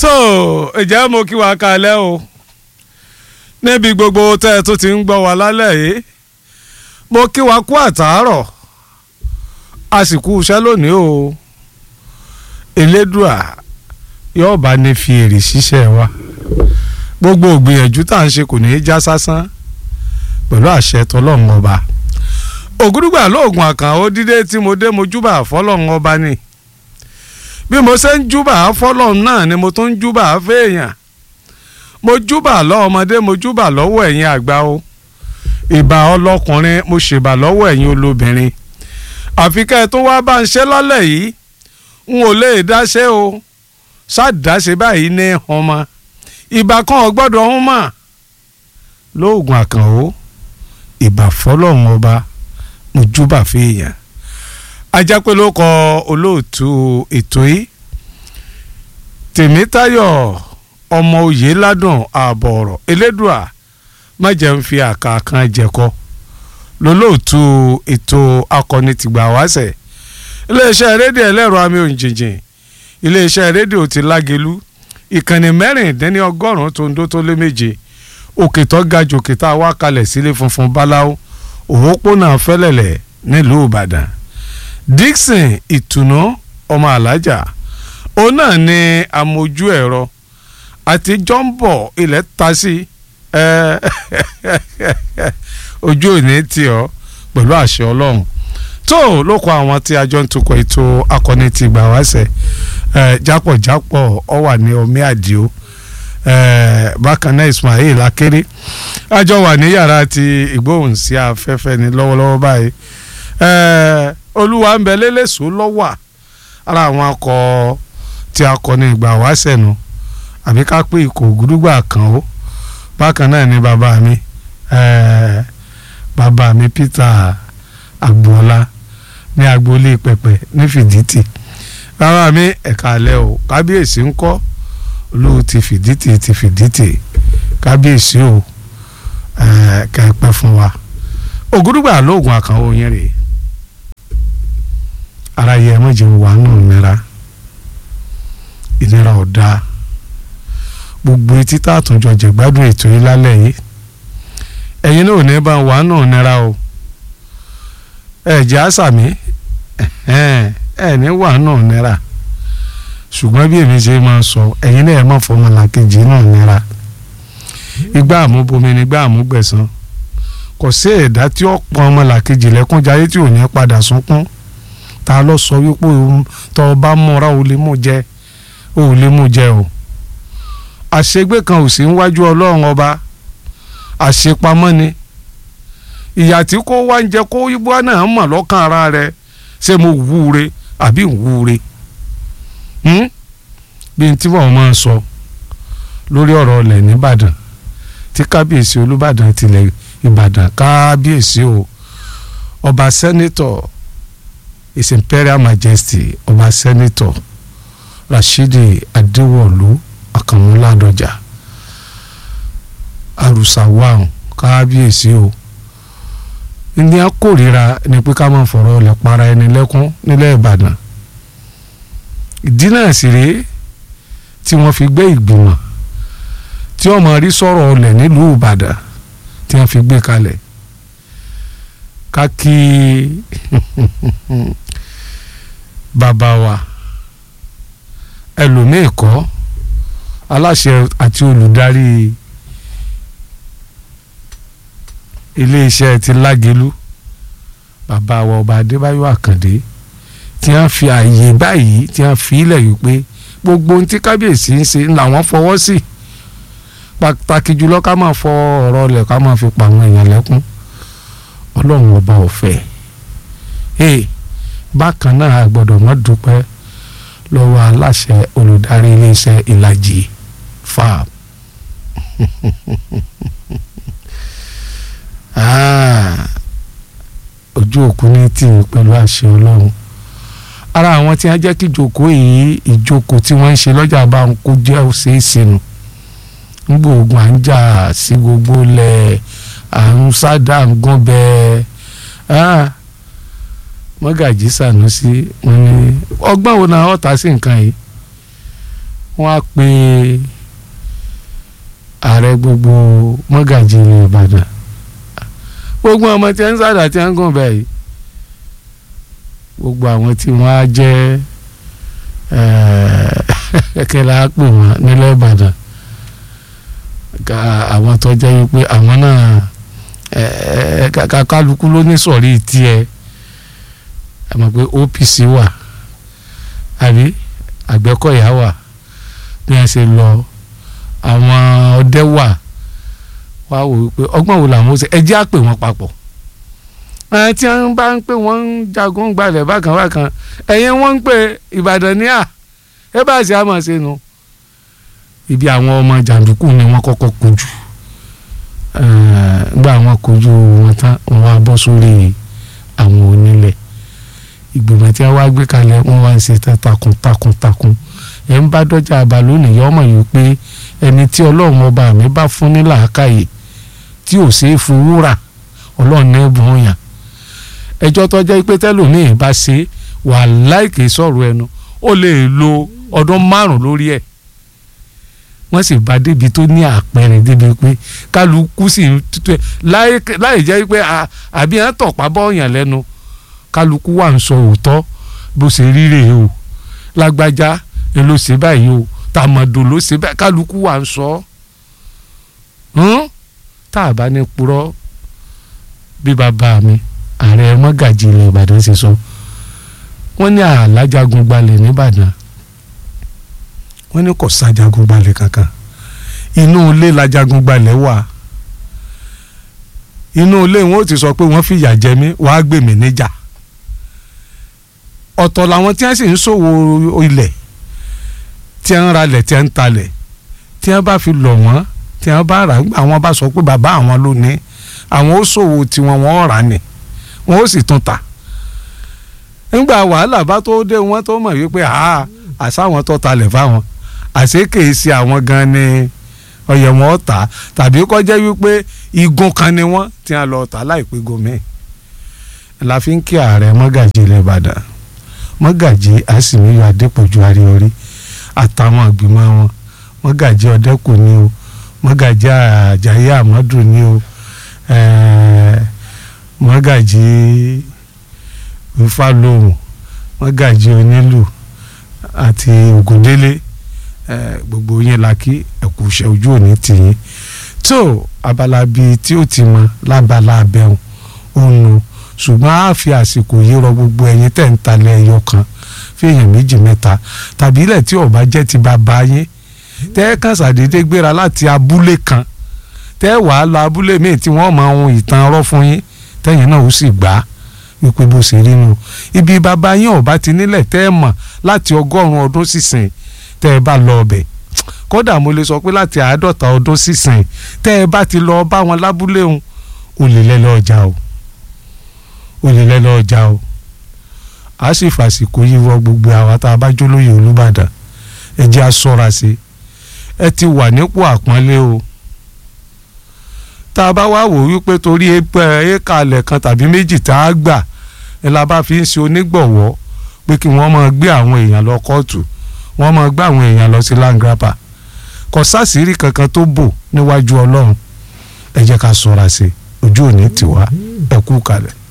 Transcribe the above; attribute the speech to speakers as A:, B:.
A: so ìjẹ́ mo kí wa kalẹ̀ o níbi gbogbo tẹ́ ẹ tó ti ń gbọ́ wa lálẹ́ yìí mo kí wa kú àtàárọ̀ a sì kú iṣẹ́ lónìí o elédùà yóò bá ní fi èrè ṣiṣẹ́ wa gbogbo ògbìyànjú tá à ń ṣe kò ní í já sásán pẹ̀lú àṣẹ tọlọ́run ọba ògúdùgbà lóògùn àkànó dídé tí mo dé mo júbà fọlọ́run ọba ni bí mo ṣe ń júbà fọlọ́run náà ni mo tún ń júbà fẹ́ẹ̀yàn mo júbà lọ́wọ́ ọmọdé mo júbà lọ́wọ́ ẹ̀yin àgbà o ìbà ọlọ́kùnrin mo ṣèbà lọ́wọ́ ẹ̀yin olóbìnrin àfi ká ẹ tó wá bá ń ṣe lálẹ́ yìí n ò lè dáṣe o ṣáàdáṣe báyìí ní ọmọ ìbà kan ò gbọ́dọ̀ ń mọ̀ lóògùn àkànó ìbà fọlọ́run ọba mo júbà fẹ́ẹ̀yàn ajápẹ́ ló kọ olóòtú ètò yìí tèmítayọ̀ ọmọ òye ládùn ààbọ̀ ọ̀rọ̀ elédùà má jẹ́ ń fi àká kan jẹ̀kọ́ lólóòtú ètò akọni tìgbà wáṣẹ̀ iléeṣẹ́ rédíò ẹlẹ́rọ àmì òǹjìnjìn iléeṣẹ́ rédíò ti lágelú ìkànnì mẹ́rìndínlọ́gọ́rùn-ún tó ń dó tó lé méje òkè tó ga jù òkè tá a wá kalẹ̀ sílé funfun báláwo òwòpónà fẹ́lẹ̀lẹ̀ nílùú ìbàdàn dixon ìtùnú ọmọ alájà òun náà ni amójú ẹ̀rọ àti jọ́ǹbọ̀ ilẹ̀ ta sí ojú òní tì ọ́ pẹ̀lú àṣẹ ọlọ́run tó ló kọ àwọn tí a jọ ń tukọ̀ ètò akọni ti gbà wáṣẹ̀ jápọ̀jápọ̀ ọ wà ní omi àdìo bákan náà Ismail akéré a jọ wà ní yàrá ti ìgbóhùnsí afẹ́fẹ́ ní lọ́wọ́lọ́wọ́ báyìí olúwa ń bẹ lélẹ́sọ̀ lọ́wọ́ ara àwọn akọ tí akọni ìgbà wáṣẹ̀ nu àbí ká pé ikọ̀ ògúdúgbà kan ó bákan náà ni bàbá mi bàbá mi Peter agboola ní agboolé pẹpẹ ní fìdítì bàbá mi ẹ̀ka alẹ́ o kábíyèsí ń kọ́ olóò ti fìdítì ti fìdítì kábíyèsí o kẹ́ẹ̀pẹ́ fún wa ògúdúgbà lóògùn àkànwó yẹn rèé ara yẹ mọ̀jẹ̀ wà nù nira ìnira ọ̀dà gbogbo etí tá a tún jọ jẹ̀gbádùn ètò yìí lálẹ́ yìí ẹ̀yin náà ò ní bá wà nù nira o ẹ̀jẹ̀ àṣàmì ẹ̀ ní wà nù nira ṣùgbọ́n bí èmi ṣe máa sọ ẹ̀yin náà ẹ̀ má fọmọ làkejì nù nira igbá àmúbomi ni igbá àmúgbẹ̀san kò sí ẹ̀dá tí ó pọn ọmọ làkejì lẹ́kúnjayé tí ò ní padà sunkún ta ló sọ wípé tọ́ ọ bá múra ò lè mú jẹ ò lè mú jẹ o àṣegbé kan ò sí níwájú ọlọ́run ọba àṣepamọ́ ni ìyà tí kò wá ń jẹ kó ibú náà mọ̀ lọ́kàn ara rẹ̀ ṣé mo wúre àbí wúre bí n tí wọ́n máa ń sọ lórí ọ̀rọ̀ ọ̀lẹ̀ nìbàdàn tí kábíyèsí olúbàdàn tilẹ̀ ìbàdàn kábíyèsí o ọba sẹ́nitọ̀ his imperial majesty ọba sẹ́nitọ̀ rashidi adéwọ̀lú àkànmúládọjà arùsàwáhùn kábíyèsí o ní a kórìíra ni pé ká máa fọ̀rọ̀ ọ̀lẹ̀ para ẹni lẹ́kún nílẹ̀ ìbàdàn ìdí náà sì rèé tí wọ́n fi gbé ìgbìmọ̀ tí wọ́n máa rí sọ̀rọ̀ ọ̀lẹ̀ nílùú ìbàdàn tí wọ́n fi gbé kalẹ̀ ká kí bàbá wa ẹlòmíì kọ́ aláṣẹ àti olùdarí iléeṣẹ́ ti lágelú bàbá wa ọba adébáyọ̀ àkàndé tí wọ́n fi àyè báyìí tí wọ́n fi ilẹ̀ yìí pé gbogbo ohun tí kábíyèsí ń ṣe làwọn fọwọ́ sí pàtàkì jùlọ ká máa fọ ọ̀rọ̀ ọ̀lẹ̀ ká máa fi pa àwọn èèyàn lẹ́kún ọlọ́run ọba ọ̀fẹ́ ee bákan náà a gbọ́dọ̀ mọ́ dúpẹ́ lọ́wọ́ aláṣẹ olùdarí iléeṣẹ́ ìlàjì farm ojú òkú ní tì í pẹ̀lú àṣẹ ọlọ́run ara àwọn tí wọ́n jẹ́ kí ìjókòó yìí ìjókòó tí wọ́n ń ṣe lọ́jà bá ń kó jẹ́ òṣèṣe nù nígbà ogun à ń jà sí gbogbo lẹ̀ à ń sádà ń gún bẹ́ẹ̀ mọ́gàjì Sànúsí wọn ni ọgbọ́n wo náà ọ̀tá sí nǹkan yìí wọ́n á pe ààrẹ gbogbo mọ́gàjì ilẹ̀ Ìbàdàn gbogbo ọmọ tí ń sàdà tí ń gùn bẹ́ẹ̀ yìí gbogbo àwọn tí wọ́n á jẹ́ kẹ̀kẹ́ la pè wọ́n nílẹ̀ Ìbàdàn àwọn tó jẹ́ wípé àwọn náà kálukú ló ní sọ̀rí tiẹ̀ ẹ mọ̀ pé OPC wà àbí Àgbẹ̀kọ̀yà wà bí wọ́n ṣe lọ àwọn ọdẹ wà wá wò wípé ọgbọ́n wo làwọn ó ṣe ẹjẹ́ á pè wọ́n papọ̀ tí wọ́n bá ń pè wọ́n ń jagun gbalẹ̀ bákan bákan ẹ̀yìn wọ́n ń pè Ìbàdàn ní à ẹ bá ṣe àmọ̀ ṣe nu ibi àwọn ọmọ jàǹdùkú ni wọ́n kọ́kọ́ kojú gbà wọ́n kojú wọn tán wọ́n á bọ́ sórí àwọn onílẹ̀ ìgbìmọ̀ tí wọ́n wá gbé kalẹ̀ wọ́n wá ń ṣe takun takun takun ẹ̀ ń bá dọ́jà àbá lónìí yọ ọmọ yìí pé ẹni tí ọlọ́run ọba mi bá fún ní làákàyè tí ò ṣeé fowó rà ọlọ́run náà bùn yàn ẹjọ́ tó jẹ́ pé tẹ́lòmíì bá ṣe wà láìkè sọ̀rọ̀ ẹnu ó lè lo ọdún márùn lórí ẹ̀ wọ́n sì bá débi tó ní àpẹẹrẹ débi pé kálukú sì ń tutù ẹ̀ láì jẹ́ pé àbí ẹ̀ ń tọ̀pá bọ́ọ̀yàn lẹ́nu kálukú wà ń sọ òótọ́ bó ṣe rí rèé o lágbájá ẹ ló ṣe báyìí o tàmọ̀dò ló ṣe báyìí kálukú wà ń sọ ọ́ tá a bá ní purọ́ bí bàbá mi ààrẹ mọ́gàjì ilẹ̀ ìbàdàn ṣe sọ wọ́n ní àlájagun gbalẹ̀ nìbàdàn wọ́n ní kò sájagun gbalẹ̀ kankan inú ilé lajagun gbalẹ̀ wà inú ilé wọn ò ti sọ pé wọ́n fìyà jẹ mí wàá gbè mí níjà ọ̀tọ̀ làwọn tí wọ́n sì ń ṣòwò ilẹ̀ tí wọ́n ralẹ̀ tí wọ́n ń talẹ̀ tí wọ́n bá fi lọ̀ wọ́n tí wọ́n bá rà gbà wọ́n bá sọ pé bàbá àwọn ló ní àwọn ó ṣòwò tiwọn wọ́n rà ní wọ́n ó sì tún ta nígbà wàhálà bá tó dé wọ́n tó mọ̀ wípé àṣàwọn tó talẹ̀ fáwọn àṣé kìí ṣe àwọn gan ni ọyẹ wọn tà tàbí kọjá wípé igun kan ni wọ́n tí wọ́n lọ tà láìpẹ́ gómìn la fi ń kí ààrẹ mọ́gàjì ilẹ̀ Ìbàdàn mọ́gàjì àsìmíyọ adépọ̀jù àríorí àtàwọn àgbìmọ̀ wọn mọ́gàjì ọ̀dẹ́kù ni o mọ́gàjì àjàyí àmọ́dù ni o mọ́gàjì ìfàlóhùn mọ́gàjì onílù àti ògùndélé gbogbo yẹn la kí ẹ̀kú iṣẹ́ ojú òní tìyín tó abala bíi tí ó ti mọ lábala abẹ́hùn òun ṣùgbọ́n a fi àsìkò yìí rọ gbogbo ẹ̀yin tẹ̀ ń talẹ̀ ẹyọ kan fèèyàn méjì mẹ́ta tàbí ilẹ̀ tí ọba jẹ́ ti bàbá yín tẹ́ ẹ kàn ṣàdédé gbéra láti abúlé kan tẹ́ ẹ wàá lọ abúlé míì tí wọ́n máa hun ìtàn ọ̀rọ̀ fún yín tẹ́yìn náà ó sì gbà á wípé bó ṣe rí nu ibi bàbá yín ọba ti nílẹ̀ tẹ́ ẹ mọ̀ láti ọgọ́rùn-ún ọdún sísìn tẹ́ ẹ bá lọ ọbẹ̀ kódà mo lè sọ pé láti àádọ́ta ọdún sísìn tẹ́ ẹ bá ti lọ bá wọn lábúlé òun olè lẹ́lọ́ ọjà o olè lẹ́lọ́ ọjà o a sì fàsìkò yìí wọ gbogbo àwa tá a bá jólóyè Olúbàdàn ẹ jẹ́ a ṣọ́ra sí ẹ ti wà nípò àpọ́nlé o tá a bá wá wò wípé torí éka alẹ̀ kan tàbí méjì tá a gbà ẹ la bá fi ń ṣe onígbọ̀wọ́ pé kí wọ́n máa gbé àwọn èèyàn lọ kóòtù wọ́n máa gbé àwọn èèyàn lọ sí langrapa kò sásìrí kankan tó bò níwájú Ọlọ́run ẹ jẹ́ ká ṣọ́ra sí ojú òní tiwa ẹ kú kalẹ̀.